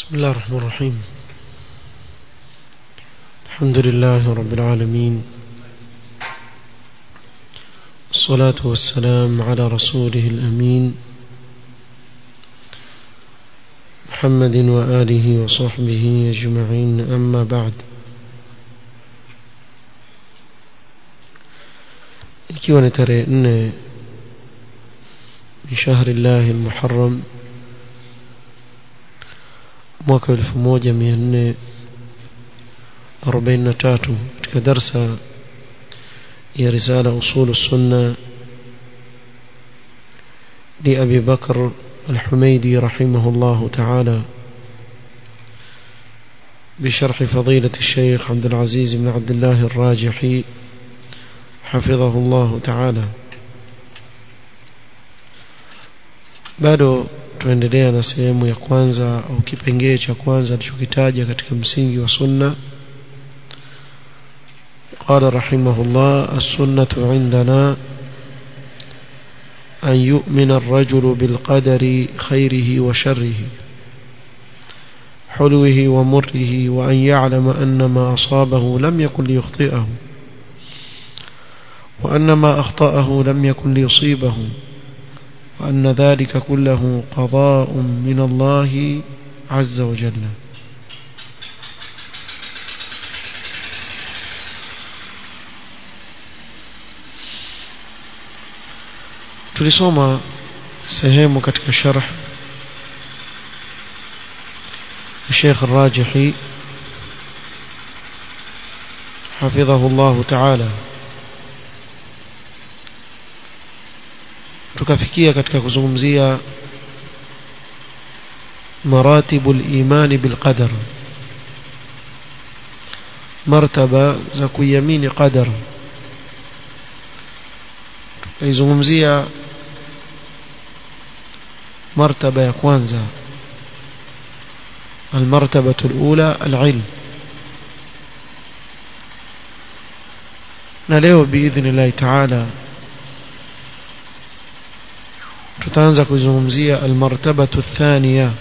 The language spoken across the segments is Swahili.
بسم الله الرحمن الرحيم الحمد لله رب العالمين الصلاة والسلام على رسوله الأمين محمد وآله وصحبه أجمعين أما بعد ikiwa ni tarehe nne min shahri llahi lmuharam mwaka elfu moja mia nne arobaini na tatu katika darsa ya risala usulu sunna لأبي بكر الحميدي رحمه الله تعالى بشرح فضيلة الشيخ عبد العزيز بن عبد الله الراجحي حفظه الله تعالى bado tuendelea na sehemu ya kwanza au kipengee cha kwanza alichokitaja katika msingi wa sunna قال رحمه الله السنة عندنا أن يؤمن الرجل بالقدر خيره وشره حلوه ومره وأن يعلم أن ما أصابه لم يكن ليخطئه وأن ما أخطأه لم يكن ليصيبه وأن ذلك كله قضاء من الله عز وجل tulisoma sehemu katika sharh الشيخ الراجحي حفظه الله تعالى tukafikia katika kuzungumzia maratibu al-imani bil qadar martaba za kuiamini qadar tukaizungumzia martaba ya kwanza المرتبة الأولى العلم نلeo بإذن الله تعالى tutaanza kuzungumzia almartabatu الثانية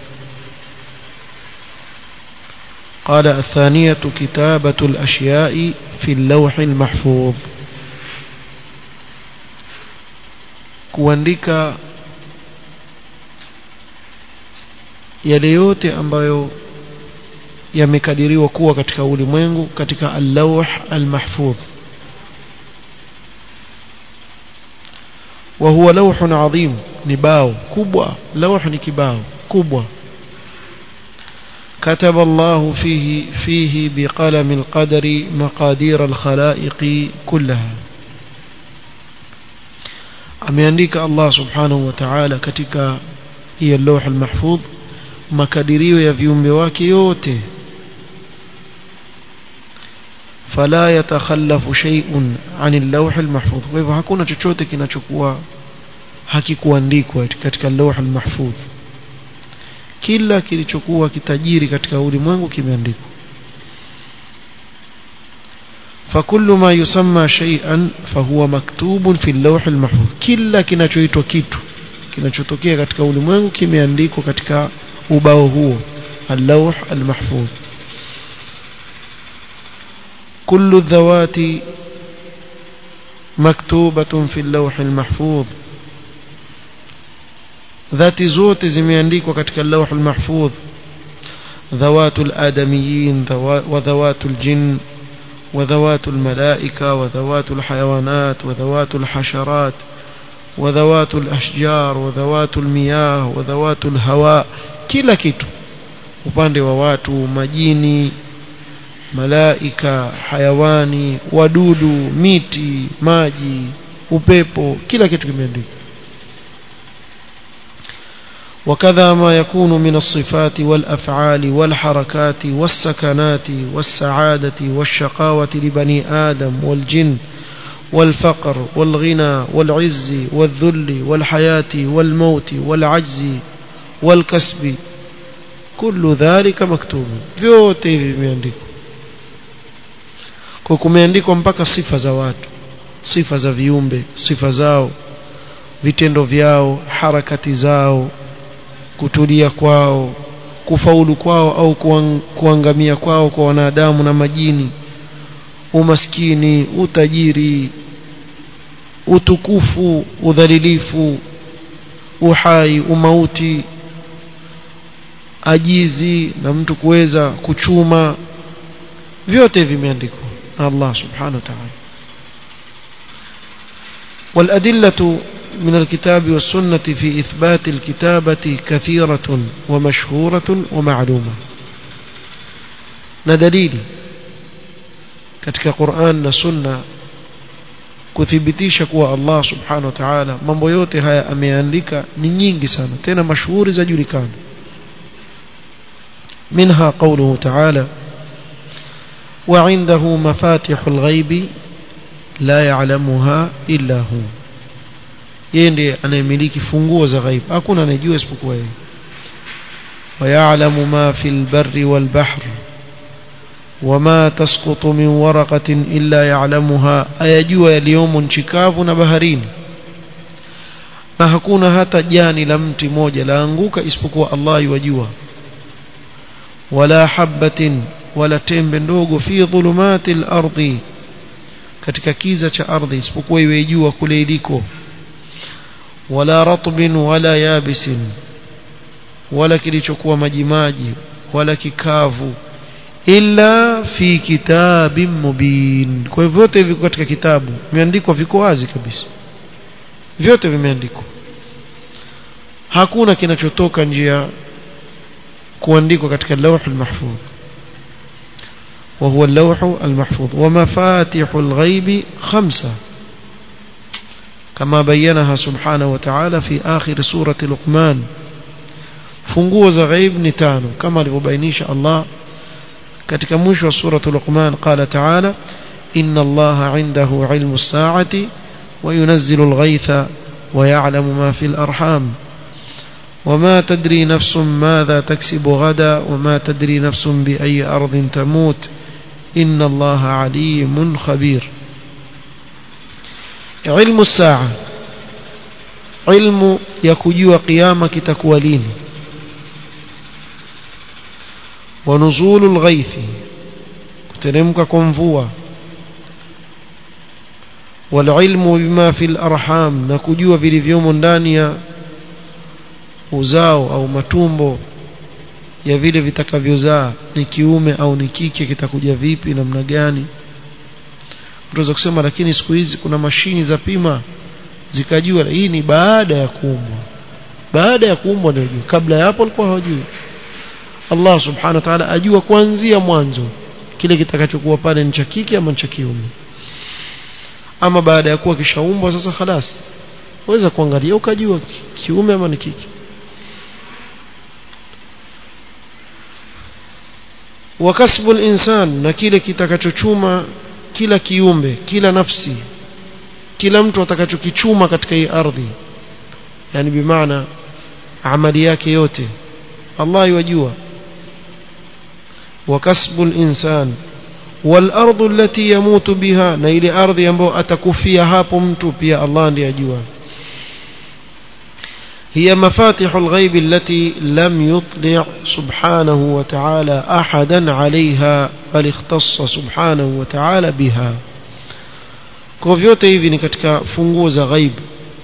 قال الثانية كتابة الأشياء في اللوح المحفوظ kuandika yale yote ambayo yamekadiriwa kuwa katika ulimwengu katika al-lawh al-mahfudh وهو لوح عظيم نباو كبوة لوح نكباو كبوة كتب الله فيه فيه بقلم القدر مقادير الخلائق كلها ameandika Allah subhanahu wa ta'ala katika hiyo lawh al-mahfudh makadirio ya viumbe wake yote fala yatakhallafu shay'un 'an al-lawh al-mahfudh kwa hivyo hakuna chochote kinachokuwa hakikuandikwa katika al-lawh al-mahfudh kila kilichokuwa kitajiri katika ulimwengu kimeandikwa فكل ما يسمى شيئا فهو مكتوب في اللوح المحفوظ kila kinachoitwa kitu kinachotokea katika ulimwengu kimeandikwa katika ubao huo اللوح المحفوظ كل الذوات مكتوبة في اللوح المحفوظ ذات زوت zimeandikwa katika اللوح المحفوظ ذوات الآدميين وذوات الجن وذوات الملائكة وذوات الحيوانات وذوات الحشرات وذوات الأشجار وذوات المياه وذوات الهواء kila kitu upande wa watu majini malaika hayawani wadudu miti maji upepo kila kitu kimeandikwa وكذا ما يكون من الصفات والأفعال والحركات والسكنات والسعادة والشقاوة لبني آدم والجن والفقر والغنى والعز والذل والحياة والموت والعجز والكسب كل ذلك مكتوب vyote hivi vimeandikwa kwa kumeandikwa mpaka sifa za watu sifa za viumbe sifa zao vitendo vyao harakati zao kutulia kwao kufaulu kwao au kuangamia kwao kwa wanadamu na majini umaskini utajiri utukufu udhalilifu uhai umauti ajizi na mtu kuweza kuchuma vyote vimeandikwa na Allah subhanahu wa ta'ala والأدلة من الكتاب والسنة في إثبات الكتابة كثيرة ومشهورة ومعلومة ندليل katika Qur'an na Sunna kuthibitisha kuwa Allah subhanahu wa ta'ala mambo yote haya ameandika ni nyingi sana tena mashuhuri zajulikana منها قوله تعالى وعنده مفاتح الغيب لا يعلمها إلا هو yeye ndiye anayemiliki funguo za ghaib hakuna anayejua isipokuwa yeye ويعلم ما في البر والبحر وما تسقط من ورقة إلا يعلمها أيجوا اليوم nchikavu na baharini na hakuna hata jani la mti moja laanguka isipokuwa Allah yajua wala habatin wala tembe ndogo fi dhulumati al-ardi katika kiza cha ardhi isipokuwa iwe jua kule iliko wala ratbin wala yabisin wala kilichokuwa majimaji wala kikavu illa fi kitabin mubin kwa hivyo vyote viko katika kitabu vimeandikwa viko wazi kabisa vyote vimeandikwa hakuna kinachotoka njia kuandikwa katika lawh al-mahfuz وهو اللوح المحفوظ ومفاتح الغيب خمسة كما بينها سبحانه وتعالى في آخر سورة لقمان funguo za ghaib ni tano kama alivyobainisha Allah katika mwisho wa sura Luqman qala ta'ala inna Allah 'indahu 'ilmu as-sa'ati wa yunazzilu al-ghaytha wa ya'lamu ma fil arham وما تدري نفس ماذا تكسب غدا وما تدري نفس بأي أرض تموت إن الله عليم خبير علم الساعة علم يكجوا قيامك تكوالين ونزول الغيث كترمك كنفوا والعلم بما في الأرحام نكجوا vilivyomo ndani ya uzao au matumbo ya vile vitakavyozaa ni kiume au ni kike kitakuja vipi namna gani mtaweza kusema lakini siku hizi kuna mashini za pima zikajua hii ni baada ya kuumbwa baada ya kuumbwa ndio jua kabla ya hapo alikuwa hawajui Allah subhanahu wa ta'ala ajua kuanzia mwanzo kile kitakachokuwa pale ni cha kike ama cha kiume ama baada ya kuwa kishaumbwa sasa khalas waweza kuangalia ukajua kiume ama ni kike wakasbu insan na kile kitakachochuma kila kiumbe kila nafsi kila mtu atakachokichuma katika hii ardhi yani bimaana amali yake yote Allah yajua wakasbu insan والارض التي يموت بها na ile ardhi ambayo atakufia hapo mtu pia Allah ndiye ajua هي مفاتح الغيب التي لم يطلع سبحانه وتعالى أحدا عليها بل اختص سبحانه وتعالى بها kwa vyote hivi ni katika funguo za ghaib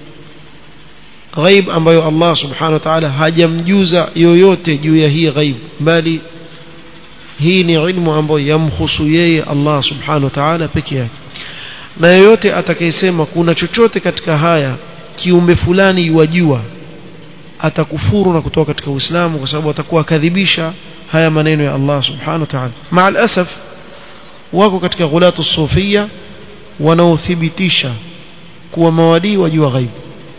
ghaib ambayo Allah subhanahu wa ta'ala hajamjuza yoyote juu ya hii ghaib bali hii ni ilmu ambayo yamhusu yeye Allah subhanahu wa ta'ala peke yake na yoyote atakayesema kuna chochote katika haya kiumbe fulani yuwajua atakufuru na kutoka katika Uislamu kwa sababu atakuwa kadhibisha haya maneno ya Allah subhanahu wa ta'ala maal asaf wako katika ghulatu sufia wanaothibitisha kuwa mawalii wajua ghaibu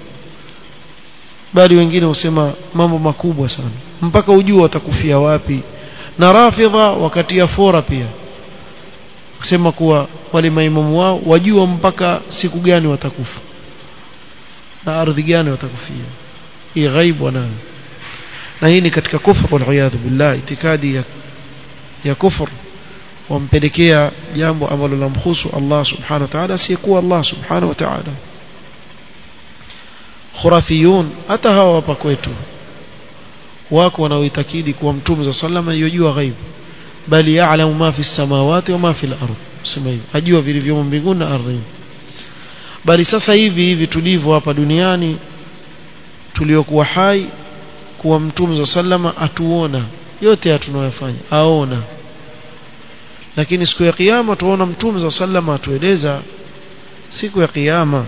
bali wengine husema mambo makubwa sana mpaka ujua watakufia wapi na rafidha wakati ya fora pia kusema kuwa wale maimamu wao wajua mpaka siku gani watakufa na ardhi gani watakufia hii ghaibu wanayo na hii ni katika kufru waliyadhu billah itikadi ya, ya kufru wampelekea jambo ambalo lamhusu Allah subhanahu wa ta'ala asiyekuwa Allah subhanahu wa ta'ala khurafiyun hata hawa hapa kwetu wako wanaoitakidi kuwa mtume za sallama yojua ghaibu bali ya'lamu ma fi samawati wa ma fi al-ard sema hivi ajua vilivyomo mbinguni na ardhini bali sasa hivi hivi tulivyo hapa duniani tuliokuwa hai kuwa mtume za sallama atuona yote tunayofanya aona lakini siku ya kiyama tuona mtume za sallama atueleza siku ya kiyama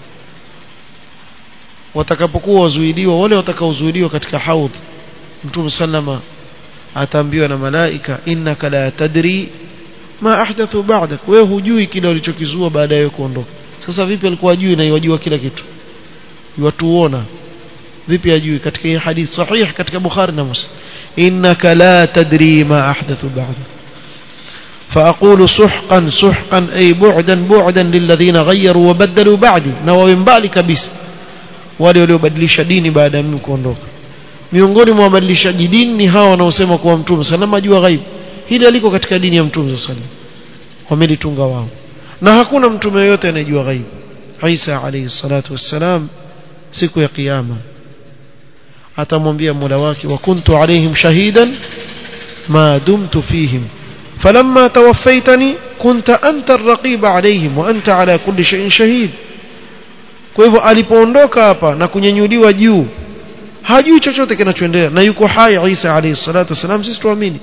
watakapokuwa wazuiliwa wale watakaozuiliwa katika haudh mtume sallama ataambiwa na malaika innaka la tadri ma ahdathu ba'dak wewe hujui kile walichokizua baada ya kuondoka sasa vipi alikuwa ajui na yajua kila kitu watuona vipi ajui katika hii hadith sahih katika bukhari na muslim innaka la tadri ma ahdathu ba'dak فأقول سحقا سحقا أي بعدا بعدا للذين غيروا وبدلوا بعدي نوى من بالي كبيس wale waliobadilisha dini baada ya mimi kuondoka miongoni mwa wabadilishaji dini ni hawa wanaosema kuwa mtume salama ajua ghaibu hili aliko katika dini ya mtume sallam wamelitunga wao na hakuna mtume yoyote anayejua ghaibu Isa alayhi salatu wassalam siku ya kiyama atamwambia Mola wake wa kuntu alaihim shahidan ma dumtu fihim فلما توفيتني كنت أنت الرقيب عليهم وأنت على كل شيء شهيد kwa hivyo alipoondoka hapa na kunyenyuliwa juu hajui chochote kinachoendelea na yuko hai Isa alayhi salatu wasalam sisi tuamini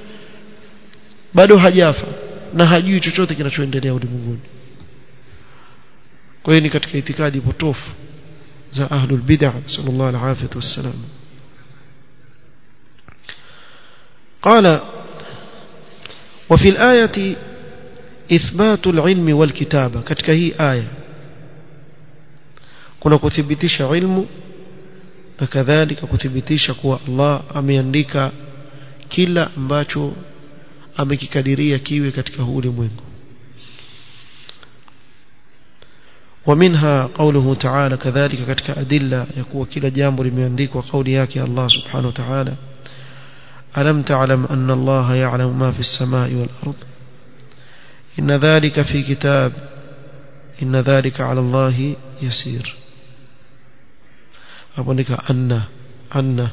bado hajafa na hajui chochote kinachoendelea ulimwenguni kwa hiyo ni katika itikadi potofu za ahlul bid'ah sallallahu alayhi wasallam قال وفي الآية إثبات العلم والكتابة katika hii aya kuna kuthibitisha ilmu na kadhalika kuthibitisha kuwa Allah ameandika kila ambacho amekikadiria kiwe katika huu ulimwengu ومنها قوله تعالى كذلك katika adilla ya kuwa kila jambo limeandikwa kauli yake Allah subhanahu wa ta'ala ألم تعلم أن الله يعلم ما في السماء والأرض إن ذلك في كتاب إن ذلك على الله يسير أبونك أن أن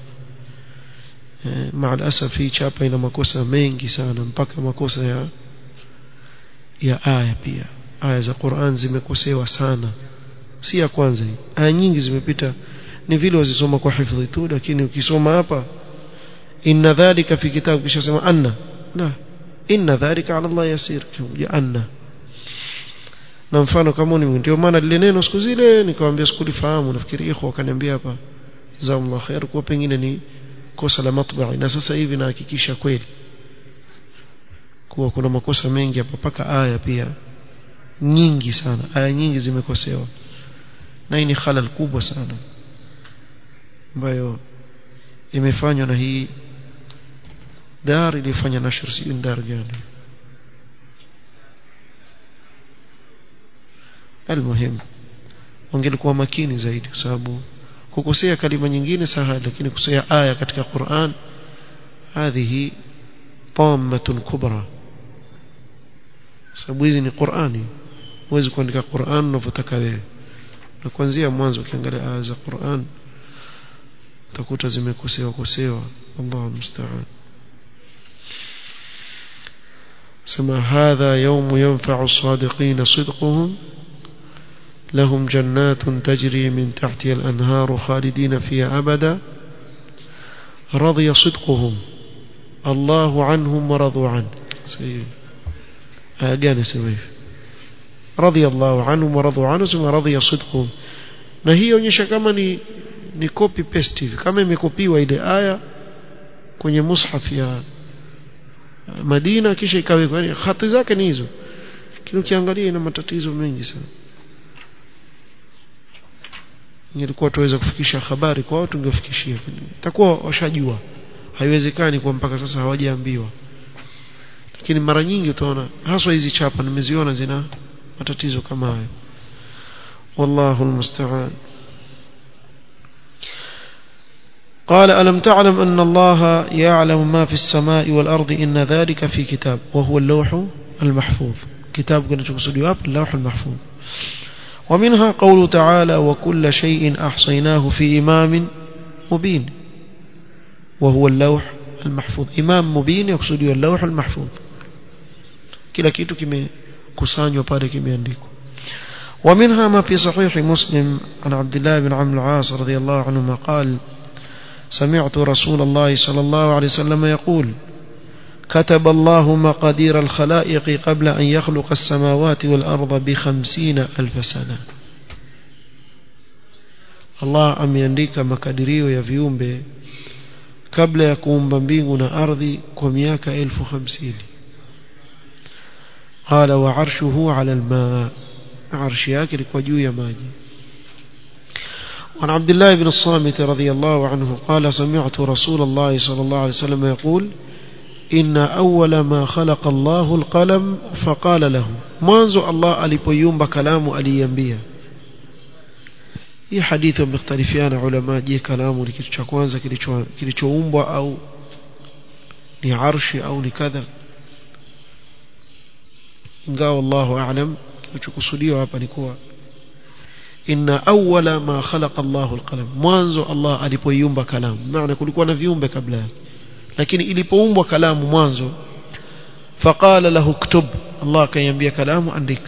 مع الأسف في chapa ina makosa mengi sana mpaka makosa ya ya aya pia aya za Qur'an zimekosewa sana si ya kwanza hii aya nyingi zimepita ni vile wazisoma kwa hifadhi tu lakini ukisoma hapa inna dhalika fi kitabu kisha sema anna la inna dhalika ala Allah yasir ya anna na mfano kama ni ndio maana lile neno siku zile nikamwambia sikulifahamu nafikiri ikhwa akaniambia hapa jazakumullah khair kwa pengine ni kosa la matba'i na sasa hivi nahakikisha kweli kuwa kuna makosa mengi hapa paka aya pia nyingi sana aya nyingi zimekosewa na hii ni halal kubwa sana ambayo imefanywa na hii dar ilifanya nashr si dar gani almuhim wangelikuwa makini zaidi kwa sababu kukosea kalima nyingine saha lakini kusea aya katika Qur'an hadhihi tammatun kubra sababu hizi ni Qur'ani huwezi kuandika Qur'an unavyotaka wewe na kuanzia mwanzo ukiangalia aya za Qur'an utakuta zimekosewa kosewa Allahu musta'an سما هذا يوم ينفع الصادقين صدقهم لهم جنات تجري من تحتها الأنهار خالدين فيها أبدا رضي صدقهم الله عنهم ورضوا عنه أجان سويف رضي الله عنهم ورضوا عنه ثم رضي صدقهم na hii onyesha kama ni ni copy paste hivi kama imekopiwa ile aya kwenye mushaf ya Madina kisha ikawekwa yani hati zake ni hizo lakini ukiangalia ina matatizo mengi sana nilikuwa tuweza kufikisha habari kwa watu tungefikishia itakuwa washajua haiwezekani kwa mpaka sasa hawajaambiwa lakini mara nyingi utaona haswa hizi chapa nimeziona zina matatizo kama hayo والله المستعان قال ألم تعلم أن الله يعلم ما في السماء والأرض إن ذلك في كتاب وهو اللوح المحفوظ كتاب كنا تقصد اللوح المحفوظ ومنها قول تعالى وكل شيء أحصيناه في إمام مبين وهو اللوح المحفوظ إمام مبين يقصد اللوح المحفوظ kila kitu kimekusanywa pale kimeandikwa ومنها ما في صحيح مسلم عن عبد الله بن عمرو العاص رضي الله عنهما قال سمعت رسول الله صلى الله عليه وسلم يقول كتب الله مقادير الخلائق قبل أن يخلق السماوات والأرض بخمسين ألف سنة الله ameandika makadirio ya viumbe kabla ya kuumba mbingu na ardhi kwa miaka elfu hamsini قال وعرشه على الماء عرش yake ilikuwa juu ya maji وعن عبد الله بن الصامت رضي الله عنه قال سمعت رسول الله صلى الله عليه وسلم يقول إن أول ما خلق الله القلم فقال له mwanzo Allah alipoiumba kalamu aliiambia hii hadithi wamekhtalifiana ulama je kalamu ni kitu cha kwanza kilichoumbwa au ni arshi au ni kadha ingawa Allahu a'lam kilichokusudiwa hapa ni kuwa inna awwala ma khalaqa Allahu alqalam mwanzo Allah alipoiumba kalamu maana kulikuwa na viumbe kabla yake lakini ilipoumbwa kalamu mwanzo faqala lahu ktub Allah akaiambia kalamu andika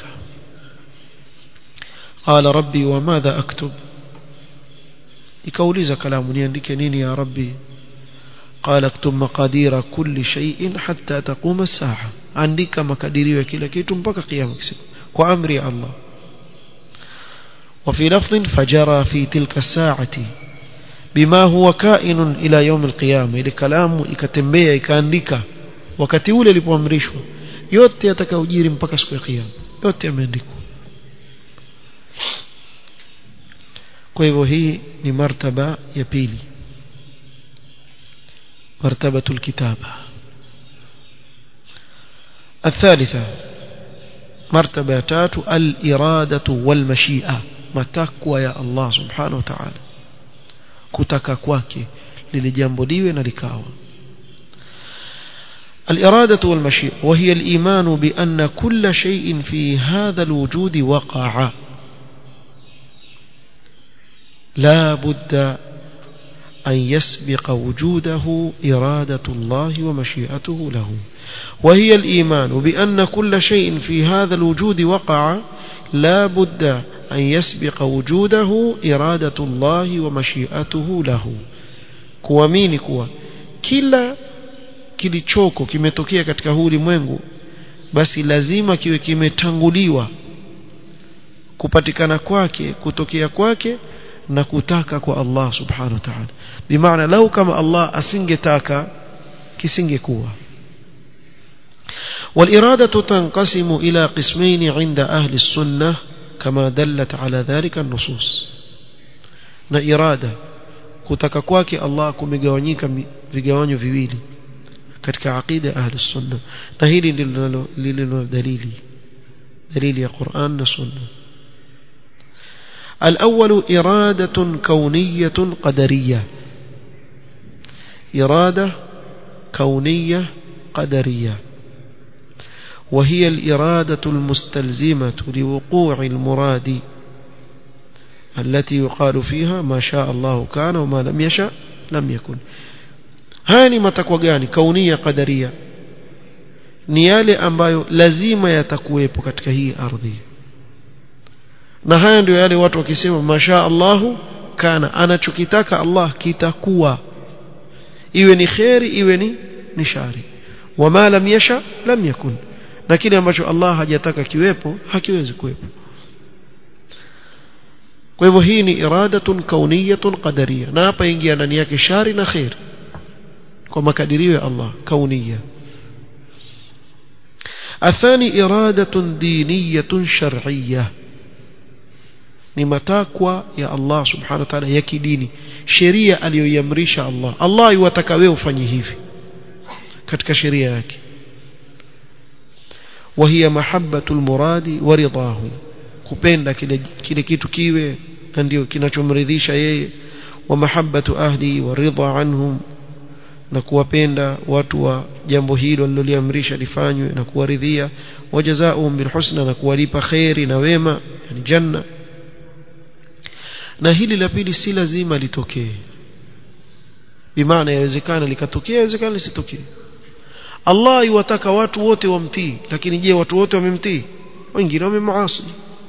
qala rabbi wa madha aktub ikauliza kalamu niandike nini ya rabbi قال اكتب مقادير كل شيء حتى تقوم الساعة andika makadirio ya kila kitu mpaka kiyama kisiku kwa amri ya Allah وفي لفظ فجرى في تلك الساعة بما هو كائن إلى يوم القيامة ile kalamu ikatembea ikaandika wakati ule ilipoamrishwa yote yatakayojiri mpaka siku ya kiyama yote yameandikwa kwa hivyo hii ni martaba ya pili مرتبة الكتابة الثالثة مرتبة تات الإرادة والمشيئة متكوى يا الله سبحانه وتعالى كتك كواكي للجنب ديوي نلكاوى الإرادة والمشيئة وهي الإيمان بأن كل شيء في هذا الوجود وقع لا بد أن يسبق وجوده إرادة الله ومشيئته له وهي الإيمان بأن كل شيء في هذا الوجود وقع لا بد أن يسبق وجوده إرادة الله ومشيئته له kuamini kuwa kila kilichoko kimetokea katika huu ulimwengu basi lazima kiwe kimetanguliwa kupatikana kwake kutokea kwake na kutaka kwa Allah subhanahu wa ta'ala bimaana lau kama Allah asingetaka kisingekuwa والإرادة تنقسم إلى قسمين عند أهل السنة كما دلت على ذلك النصوص na irada kutaka kwake Allah kumegawanyika vigawanyo viwili katika aqida ahli sunna na hili ndilo lililo dalili dalili ya Qur'an na sunna الأول إرادة كونية قدرية إرادة كونية قدرية وهي الإرادة المستلزمة لوقوع المراد التي يقال فيها ما شاء الله كان وما لم يشاء لم يكن هاني matakwa gani kaunia qadaria ni yale ambayo lazima yatakuwepo katika hii ardhi na haya ndio yale watu wakisema masha Allahu kana anachokitaka Allah kitakuwa iwe ni khairi iwe ni ni shari wama lam yasha lam yakun na kile ambacho Allah hajataka kiwepo hakiwezi kuwepo kwa hivyo hii ni iradatun kauniyatun qadariyah na hapa ingia ndani yake shari na khair kwa makadirio ya Allah kauniya athani iradatun diniyatun shar'iyyah ni matakwa ya Allah subhanahu wa ta'ala ya kidini sheria aliyoiamrisha Allah Allah yuwataka wewe ufanye hivi katika sheria yake وهي محبة المراد ورضاه kupenda kile kile kitu kiwe na ndio kinachomridhisha yeye wa mahabbatu ahli wa ridha anhum na kuwapenda watu wa jambo hilo aliloliamrisha lifanywe na kuwaridhia wajazaahum bilhusna na kuwalipa khairi na wema yani janna na hili la pili si lazima litokee bimaana yawezekana likatokea yawezekana lisitokee Allah yuwataka watu wote wamtii lakini je watu wote wamemtii wengine wamemaasi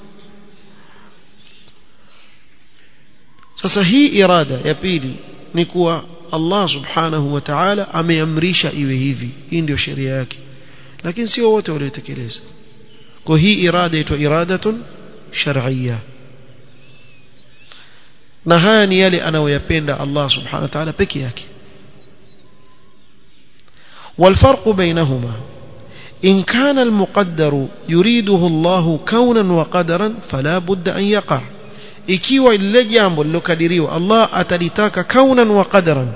sasa hii irada ya pili ni kuwa Allah subhanahu wa ta'ala ameamrisha iwe hivi hii ndio sheria yake lakini sio wote waliotekeleza kwa hii irada inaitwa iradatun shar'iyya na haya ni yale anayoyapenda Allah subhanahu wa ta'ala peke yake والفرق بينهما إن كان المقدر يريده الله كونا وقدرا فلا بد أن يقع ikiwa lile jambo lilokadiriwa Allah atalitaka kaunan wa qadaran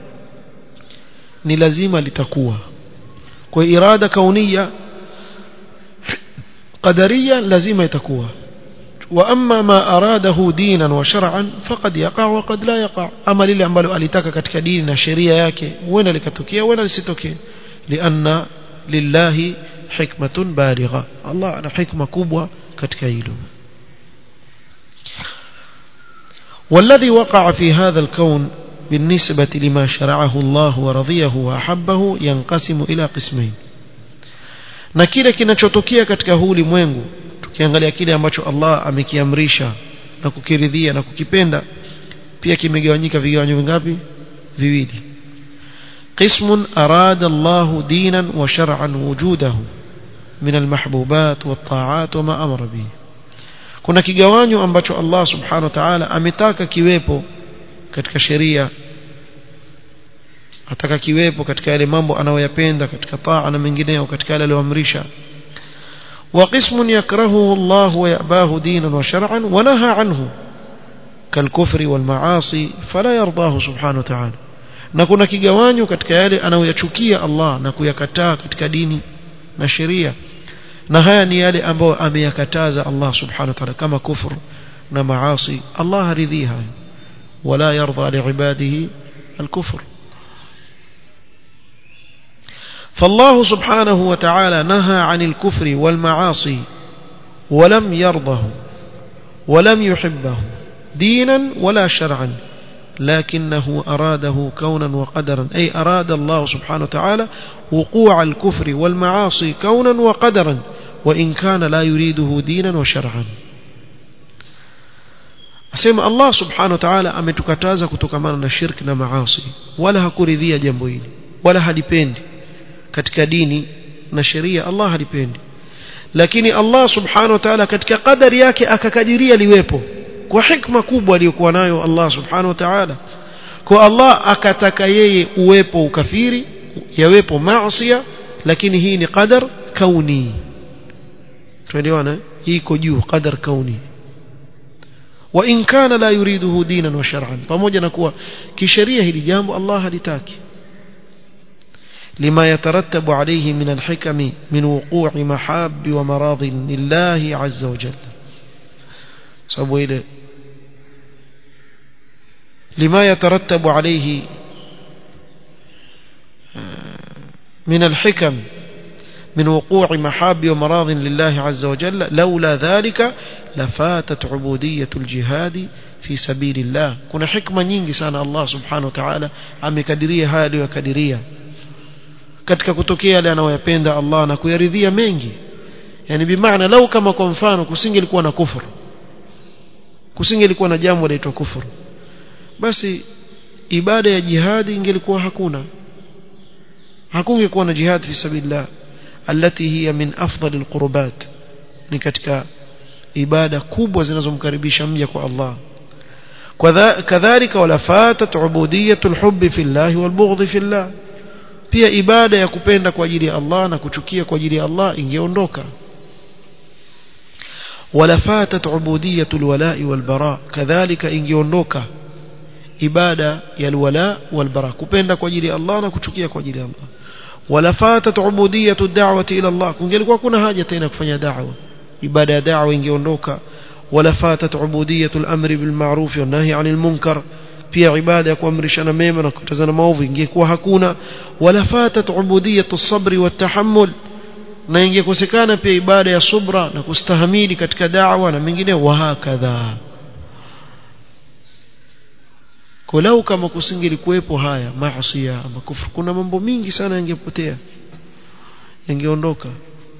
ni lazima litakuwa kwa irada kaunia qadaria lazima itakuwa wa amma ma aradahu dinan wa shar'an faqad yaqa wa qad la yaqa ama lile ambalo alitaka katika dini na sheria yake huenda likatokea huenda lisitokee lianna lillahi hikmatun baligha Allah ana hikma kubwa katika hilo والذي وقع في هذا الكون بالنسبة لما شرعه الله ورضيه وأحبه ينقسم إلى قسمين na kile kinachotokea katika huu ulimwengu tukiangalia kile ambacho Allah amekiamrisha na kukiridhia na kukipenda pia kimegawanyika vigawanyo vingapi viwili qismun arada Allah dinan wa shar'an wujudahu min almahbubat wat-ta'at wa ma amara bihi kuna kigawanyo ambacho Allah subhanahu wa ta'ala ametaka kiwepo katika sheria ataka kiwepo katika yale mambo anayoyapenda katika taa na mengineyo katika yale aliyoamrisha وقسم يكرهه الله ويأباه دينا وشرعا ونهى عنه كالكفر والمعاصي فلا يرضاه سبحانه وتعالى na kuna kigawanyo katika yale anayoyachukia Allah na kuyakataa katika dini na sheria na haya ni yale ambayo ameyakataza Allah subhanahu wa ta'ala kama kufru na maasi Allah haridhi hayo wala yarda liibadihi الكفر فالله سبحانه وتعالى نهى عن الكفر والمعاصي ولم يرضه ولم يحبه دينا ولا شرعا لكنه أراده كونا وقدرا أي أراد الله سبحانه وتعالى وقوع الكفر والمعاصي كونا وقدرا وإن كان لا يريده دينا وشرعا asema Allah subhanahu wa ta'ala ametukataza kutokamana na shirki na maasi wala hakuridhia jambo hili wala halipendi katika dini na sheria Allah halipendi lakini Allah subhanahu wa ta'ala katika kadari yake akakadiria liwepo kwa hikma kubwa aliyokuwa nayo Allah subhanahu wa ta'ala kwa Allah akataka yeye uwepo ukafiri yawepo maasi lakini hii ni qadar kauni tuelewana hii iko juu qadar kauni wa in kana la yuriduhu dinan wa shar'an pamoja na kuwa kisheria hili jambo Allah halitaki لما يترتب عليه من الحكم من وقوع محاب ومراض لله عز وجل سبوا إليه لما يترتب عليه من الحكم من وقوع محاب ومراض لله عز وجل لولا ذلك لفاتت عبودية الجهاد في سبيل الله كنا حكمة nyingi sana Allah subhanahu wa ta'ala amekadiria haya aliyokadiria katika kutokea yale anayoyapenda Allah na kuyaridhia mengi yani bimaana lau kama kwa mfano kusingelikuwa na kufuru kusingelikuwa na jambo linaitwa kufuru basi ibada ya jihadi ingelikuwa hakuna hakungekuwa na jihad fi sabilillah التي هي من أفضل القربات ni katika ibada kubwa zinazomkaribisha mja kwa Allah kadhalika wala fatat ubudiyatul hubbi fillah wal bughdhi fillah pia ibada ya kupenda kwa ajili ya Allah na kuchukia kwa ajili ya Allah ingeondoka wala fatat ubudiyatul wala'i wal bara kadhalika ingeondoka ibada ya alwala wal bara kupenda kwa ajili ya Allah na kuchukia kwa ajili ya Allah wala fatat ubudiyatu ad-da'wati ila Allah kungelikuwa kuna haja tena kufanya da'wa ibada ya da'wa ingeondoka wala fatat ubudiyatu al-amri bil ma'ruf wa nahy 'anil munkar pia ibada ya kuamrishana mema na kukatazana maovu ingekuwa hakuna wala fatat ubudiyatu as-sabr wa tahammul na ingekosekana pia ibada ya subra na kustahamili katika da'wa na mengine wa hakadha kolau kama kusingelikuwepo haya maasi ama kufuru kuna mambo mingi sana yangepotea yangeondoka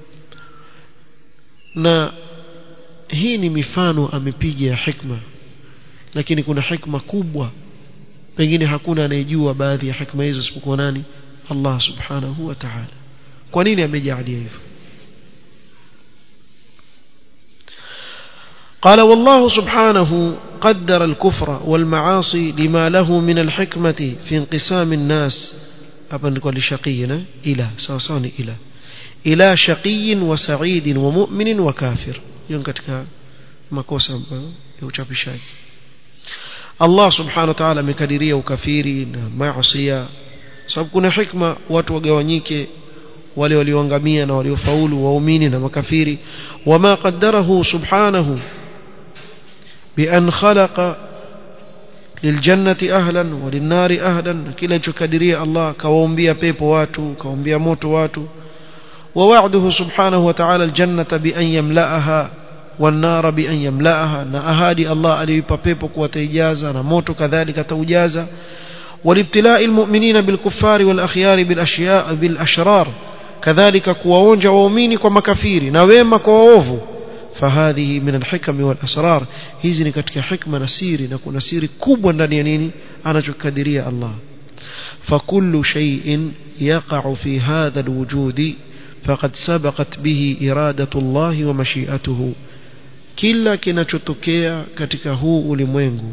na hii ni mifano amepiga ya hikma lakini kuna hikma kubwa pengine hakuna anayejua baadhi ya hikma hizo isipokuwa nani Allah subhanahu wa ta'ala kwa nini amejalia hivyo قال والله سبحانه قدر الكفر والمعاصي لما له من الحكمة في انقسام الناس أبن نقول شقينا إلى ساساني إلى إلى شقي وسعيد ومؤمن وكافر ينكتك makosa ya uchapishaji Allah subhanahu wa ta'ala amekadiria ukafiri na maasiya sababu kuna hikma watu wagawanyike wale walioangamia na waliofaulu waumini na makafiri wama qaddarahu subhanahu بأن خلق للجنة أهلا وللنار أهلا كلا تكدري الله كوامبيا بيبو واتو كوامبيا موتو واتو ووعده سبحانه وتعالى الجنة بأن يملأها والنار بأن يملأها نأهادي الله أليبا بيبو وتيجازا نموتو كذلك توجازا والابتلاء المؤمنين بالكفار والأخيار بالأشياء بالأشرار كذلك كواونجا وأميني كمكافيري نويما كواوفو فهذه من الحكم والأسرار hizi ni katika hikma na siri na kuna siri kubwa ndani ya nini anachokadiria Allah فكل شيء يقع في هذا الوجود فقد سبقت به إرادة الله ومشيئته kila kinachotokea katika huu ulimwengu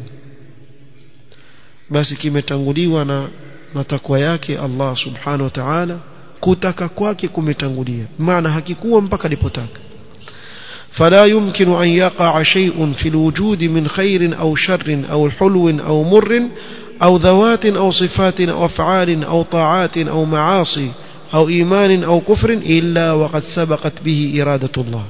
basi kimetanguliwa na matakwa yake Allah subhanahu wa ta'ala kutaka kwake kumetangulia maana hakikuwa mpaka alipotaka فلا يمكن أن يقع شيء في الوجود من خير أو شر أو حلو أو مر أو ذوات أو صفات أو أفعال أو طاعات أو معاصي أو إيمان أو كفر إلا وقد سبقت به إرادة الله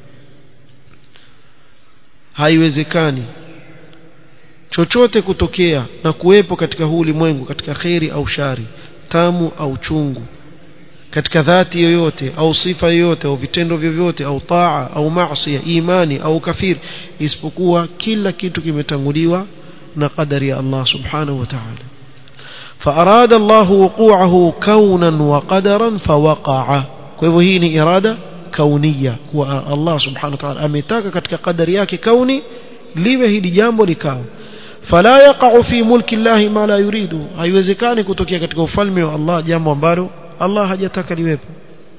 haiwezekani chochote kutokea na kuwepo katika huu ulimwengu katika kheri au shari tamu au chungu katika dhati yoyote au sifa yoyote au vitendo vyovyote au taa au maasi imani au kafir isipokuwa kila kitu kimetanguliwa na qadari ya Allah subhanahu wa ta'ala فأراد الله وقوعه كونا وقدرا فوقع kwa hivyo hii ni irada kaunia kwa Allah subhanahu wa ta'ala ametaka katika qadari yake kauni liwe hili jambo likawa fala yaqa'u fi mulki Allah ma la yuridu haiwezekani kutokea katika ufalme wa Allah jambo ambalo Allah hajataka liwepo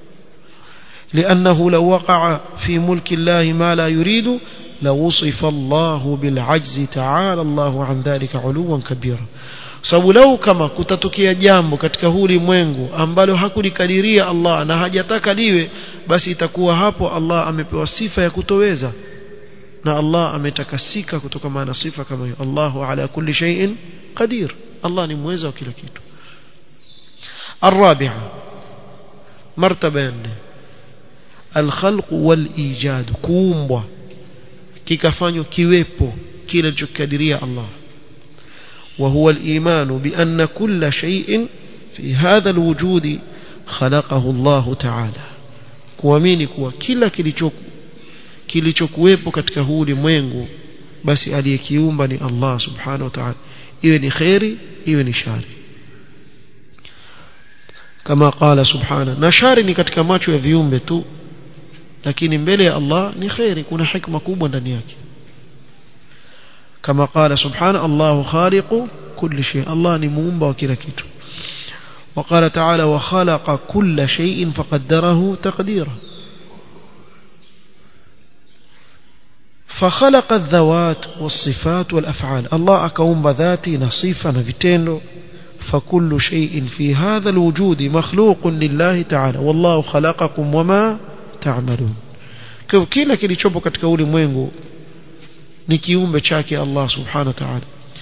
لأنه لو وقع في ملك الله ما لا يريد لوصف الله بالعجز تعالى الله عن ذلك علوا كبيرا sababu lau kama kutatokea jambo katika huu ulimwengu ambalo hakulikadiria Allah na hajataka liwe basi itakuwa hapo Allah amepewa sifa ya kutoweza na Allah ametakasika kutoka maana sifa kama hiyo Allahu ala kulli shay'in qadir Allah ni mweza wa kila kitu الرابعة مرتبة الخلق والإيجاد كومبwa kikafanywa kiwepo kile alichokadiria Allah وهو الإيمان بأن كل شيء في هذا الوجود خلقه الله تعالى kuamini kuwa kila kilichoku kilichokuwepo katika huu ulimwengu basi aliyekiumba ni Allah subhanahu wa ta'ala iwe ni khairi iwe ni shari kama qala subhana na shari ni katika macho ya viumbe tu lakini mbele ya Allah ni khairi kuna hikma kubwa ndani yake kama qala subhana Allahu khaliqu kulli shay Allah ni muumba wa kila kitu وقال تعالى وخلق كل شيء فقدره تقديرا فخلق الذوات والصفات والأفعال الله أكوم ذاتي نصيفا نفتينه فكل شيء في هذا الوجود مخلوق لله تعالى والله خلقكم وما تعملون kila kilichopo katika ulimwengu ni kiumbe chake Allah subhanahu wa ta'ala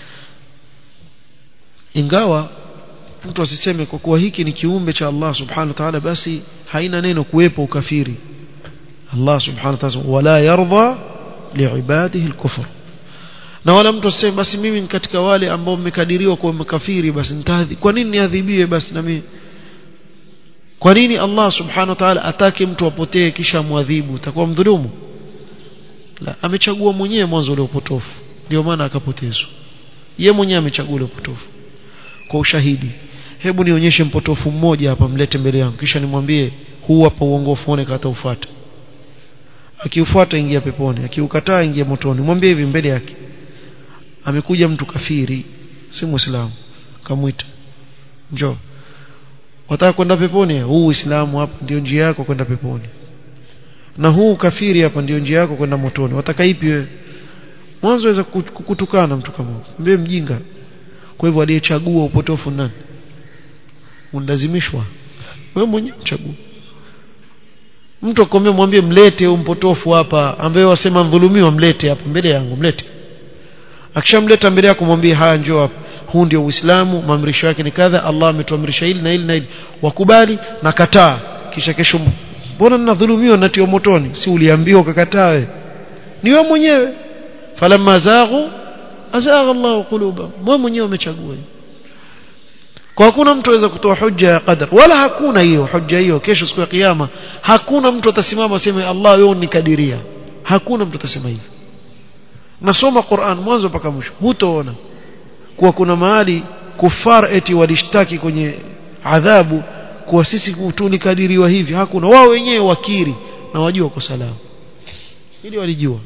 ingawa mtu asiseme kwa kuwa hiki ni kiumbe cha Allah subhanahu wa ta'ala basi haina neno kuwepo ukafiri Allah subhanahu wa ta'ala wala yarda liibadihi al-kufr na wala mtu aseme basi mimi ni katika wale ambao mmekadiriwa kuwa makafiri basi nitadhi kwa nini niadhibiwe basi na mimi kwa nini Allah subhanahu wa ta'ala atake mtu apotee kisha muadhibu utakuwa mdhulumu la amechagua mwenyewe mwanzo ule upotofu ndio maana akapotezwa ye mwenyewe amechagua ule upotofu kwa ushahidi hebu nionyeshe mpotofu mmoja hapa mlete mbele yangu kisha nimwambie huu hapa uongofu uone kata ufuata akiufuata ingia peponi akiukataa ingia motoni mwambie hivi mbele yake amekuja mtu kafiri si muislamu kamwita njoo wataka kwenda peponi huu uislamu hapa ndio njia yako kwenda peponi na huu kafiri hapa ndio njia yako kwenda motoni wataka ipi wewe mwanzo waweza kukutukana mtu kama mbie mjinga kwa hivyo aliyechagua upotofu nani unalazimishwa wewe mwenyewe chagua mtu akwambia mwambie mlete huyu mpotofu hapa ambaye wasema mdhulumiwa mlete hapa mbele yangu mlete akishamleta mbele yako mwambie haya njoo hapa huu ndio uislamu maamrisho yake ni kadha Allah ametuamrisha hili na hili na hili wakubali na kataa kisha kesho mbona ninadhulumiwa natio motoni si uliambiwa ukakataa wewe ni wewe mwenyewe falamma zaghu azagha Allahu qulubahum wewe mwenyewe umechagua kwa hakuna mtu aweza kutoa hujja ya qadar wala hakuna hiyo hujja hiyo kesho siku ya kiyama hakuna mtu atasimama aseme Allah wewe unikadiria hakuna mtu atasema hivyo nasoma Qur'an mwanzo mpaka mwisho hutoona kuwa kuna mahali kufar eti walishtaki kwenye adhabu kuwa sisi tulikadiriwa hivi hakuna wao wenyewe wakiri na wajua kwa salama ili walijua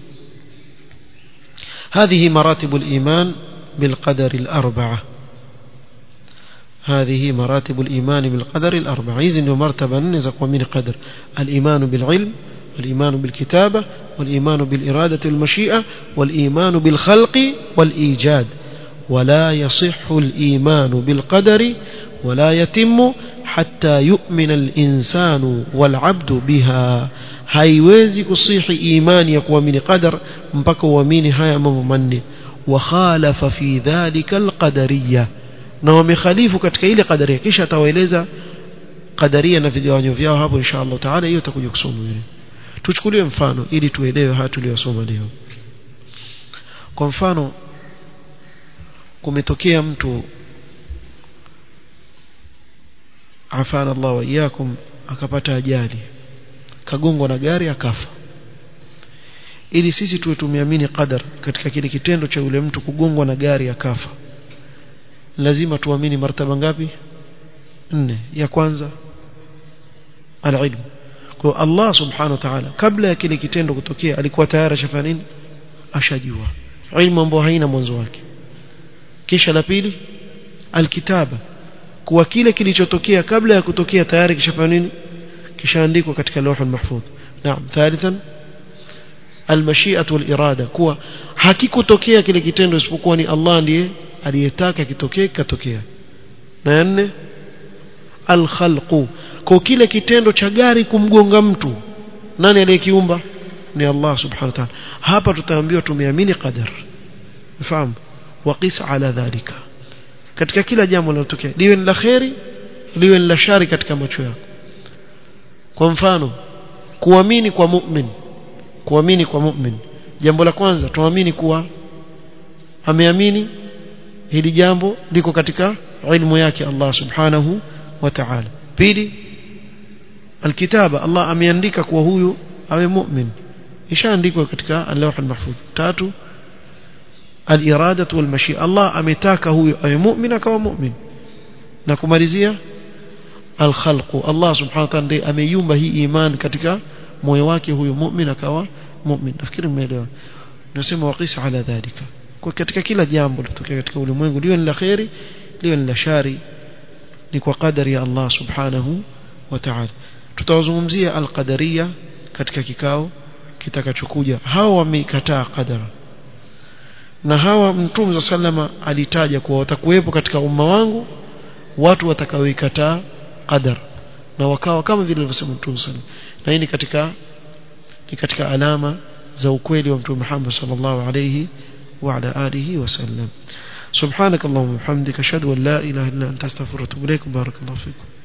هذه مراتب الإيمان بالقدر الأربعة هذه مراتب الإيمان بالقدر الأربعة إذن مرتبة نزق ومن قدر الإيمان بالعلم والإيمان بالكتابة والإيمان بالإرادة والمشيئة والإيمان بالخلق والإيجاد ولا يصح الإيمان بالقدر ولا يتم حتى يؤمن الإنسان والعبد بها haiwezi kusihi imani ya kuamini qadar mpaka uamini haya mambo manne wakhalafa fi dhalika alqadariyya na wamekhalifu katika ile qadaria kisha atawaeleza qadaria na vigawanyo vyao hapo insha Allah taala hiyo tutakuja kusoma ile tuchukulie mfano ili tuelewe haya tuliyosoma leo kwa mfano kumetokea mtu afana Allah wa iyakum akapata ajali kagongwa na gari akafa ili sisi tuwe tumeamini qadar katika kile kitendo cha yule mtu kugongwa na gari akafa lazima tuamini martaba ngapi nne ya kwanza alilm kwa Allah subhanahu wa ta'ala kabla ya kile kitendo kutokea alikuwa tayari ashafanya nini ashajua ilmu ambayo haina mwanzo wake kisha la pili alkitaba kuwa kile kilichotokea kabla ya kutokea tayari kishafanya nini kishaandikwa katika lawh mahfudh naam thalithan almashi'atu walirada kuwa hakikutokea kile kitendo isipokuwa ni Allah ndiye aliyetaka kitokee kikatokea na nne alkhalqu kwa kile kitendo cha gari kumgonga mtu nani aliyekiumba ni Allah subhanahu wa ta'ala hapa tutaambiwa tumeamini qadar ufahamu waqis ala dhalika katika kila jambo linalotokea liwe ni la kheri liwe ni la shari katika macho yako kwa mfano kuamini kwa mu'min kuamini kwa mu'min jambo la kwanza tuamini kuwa ameamini hili jambo liko katika ilmu yake Allah subhanahu wa ta'ala pili alkitaba Allah ameandika kuwa huyu awe mu'min ishaandikwa katika al-lawh al-mahfuz tatu al-irada wal mashia Allah ametaka huyu awe mu'min akawa mu'min na kumalizia al-khalqu Allah subhanahu wa ta'ala ndiye ameiumba hii iman katika moyo wake huyu mu'min akawa mu'min nafikiri mmeelewa nasema waqisa ala dhalika kwa katika kila jambo litokea katika ulimwengu liwe ni la khairi liwe ni la shari ni kwa kadari ya Allah subhanahu wa ta'ala tutawazungumzia al-qadariyya katika kikao kitakachokuja hawa wamekataa qadara na hawa mtume sallama alitaja kuwa watakuwepo katika umma wangu watu watakaoikataa qadar na wakawa kama vile alivyosema mtume sallam na hii ni katika ni katika alama za ukweli wa mtume Muhammad sallallahu alayhi wa ala alihi wasallam سبحانك اللهم وبحمدك اشهد ان لا اله الا انت استغفرك واتوب اليك بارك الله فيكم